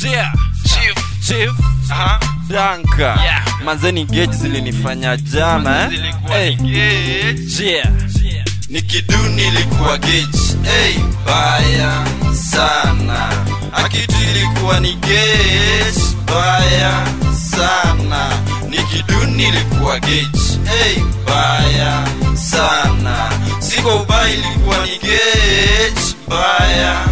Yeah. Chief. Chief. Aha. Danka. Yeah. Manzeni gauge zilinifanya jana eh? Zilikuwa Hey. ni gauge. Yeah. nikiduni ilikuwa gauge hey, baya sana akitu ilikuwa ni gauge baya sana nikiduni ilikuwa gauge hey, baya sana siko ubaya ilikuwa ni gauge baya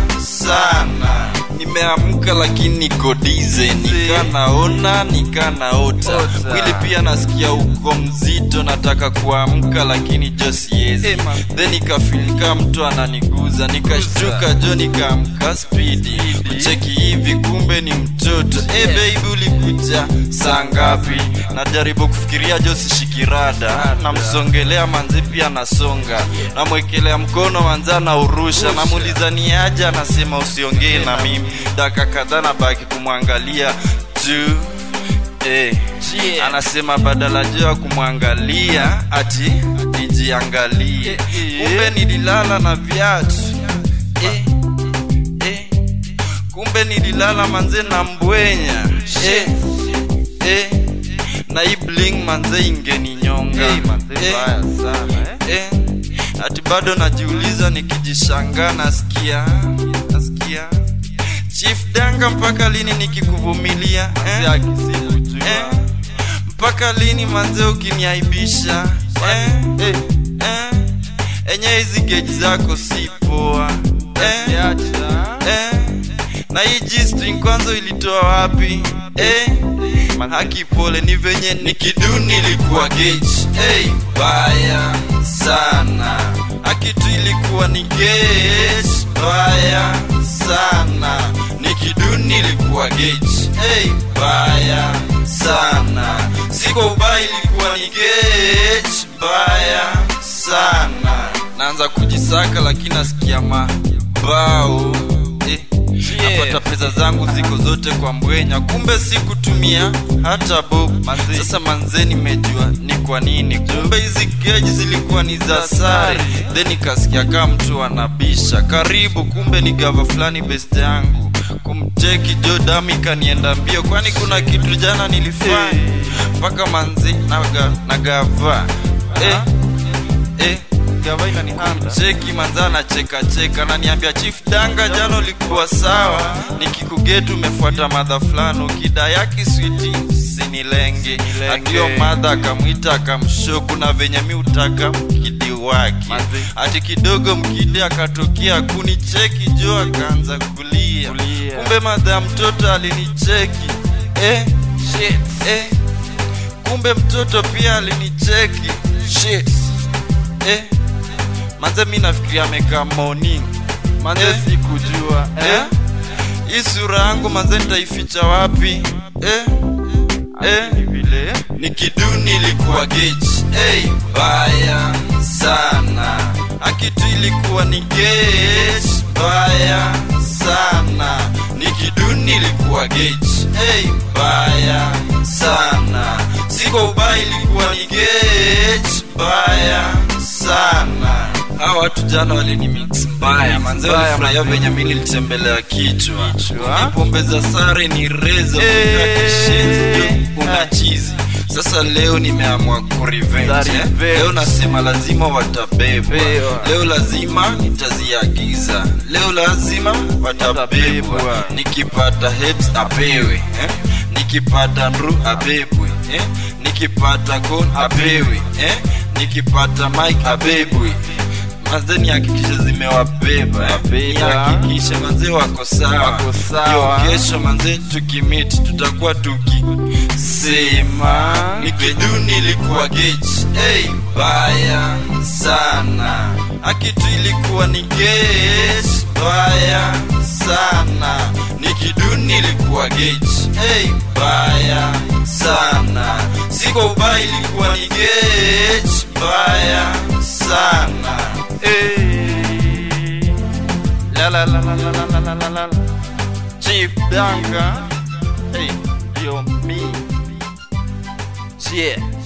sana nimeamka lakini niko dize nikanaona nikanaota Ota. mwili pia nasikia uko mzito nataka kuamka lakini jo siezi Eh, man. then ikafilika mtu ananiguza nikashtuka jo nikaamka spidi cheki hivi kumbe ni mtoto e baby ulikuja saa ngapi najaribu kufikiria jo sishikirada namsongelea manzi pia nasonga namwekelea mkono manzi anaurusha namuuliza ni aje anasema usiongee na mimi daka kadhaa nabaki kumwangalia tu Eh, Yeah. anasema badala juu ya kumwangalia ati nijiangalie Eh, eh. kumbe nililala na viatu eh, eh. kumbe nililala manze na mbwenya eh, eh. na hii bling manze ingeninyonga Hey, manze, Eh, mbaya sana, eh. ati bado najiuliza nikijishangaa nasikia nasikia chief danga mpaka lini nikikuvumilia eh? eh? mpaka lini manze ukiniaibisha eh? Eh. eh? enye hizi geji zako si poa eh? eh? na hii G-string kwanza ilitoa wapi eh? haki pole ni venye nikiduni ilikuwa gauge hey, baya sana akitu ilikuwa ni gauge baya sana nikiduni ilikuwa gauge hey, baya sana siko ubaya ilikuwa ni gauge baya sana naanza kujisaka lakini nasikia mabao eh. Yeah. napata pesa zangu ziko zote kwa mbwenya kumbe sikutumia hata bob Manze. sasa manze nimejua ni kwa nini kumbe hizi geji zilikuwa ni za sare then nikasikia kaa mtu anabisha karibu kumbe ni gava fulani best yangu kumcheki jo damu ikanienda mbio kwani kuna kitu jana nilifanya mpaka manzi naga, nagava eh, eh, Gavaina ni handa. cheki manzana cheka cheka naniambia chief danga jana ulikuwa sawa nikikugetu umefuata madha fulani ukida yaki switi sinilenge Sinilenge. atio madha akamwita akamshoku na venye mi utaka mkidi wake Manze. ati kidogo mkidi akatokea kunicheki jo akaanza kulia Kulia. kumbe madha ya mtoto alinicheki eh, shit, eh. kumbe mtoto pia alinicheki shit, eh. manze mi nafikiria amekaa morning Manze Eh. sikujua. eh? Eh? hii sura yangu manze nitaificha wapi eh? eh? Ni vile. nikiduni ilikuwa gauge hey, baya sana akitu ilikuwa ni gauge baya sana nikiduni ilikuwa gauge hey, baya sana siko ubaya ilikuwa ni gauge baya sana hawa watu jana walinimix mbaya manze Mbaya, walifurahia manze. venye mi nilitembelea kichwa Kichwa. Ni pombe za sare ni rezo Eh. kishenzi una chizi sasa leo nimeamua kurevenge Za eh? revenge. leo nasema lazima watabebwa Bewa. leo lazima nitaziagiza leo lazima watabebwa Watabebwa. nikipata heads apewe eh? nikipata nru abebwe eh? nikipata kon apewe eh? nikipata mike abebwe manze nihakikishe zimewabeba eh? Wabeba. nihakikishe manze wako sawa Wako sawa. Ndio kesho manze tukimit tutakuwa tukisema nikiduni ilikuwa gauge hey, baya sana akitu ilikuwa ni gauge baya sana nikiduni ilikuwa gauge hey, baya sana siko ubaya ilikuwa ni gauge baya sana Eh. La la la la la la la la la la. Chief Danga. Hey, yo me. Yeah.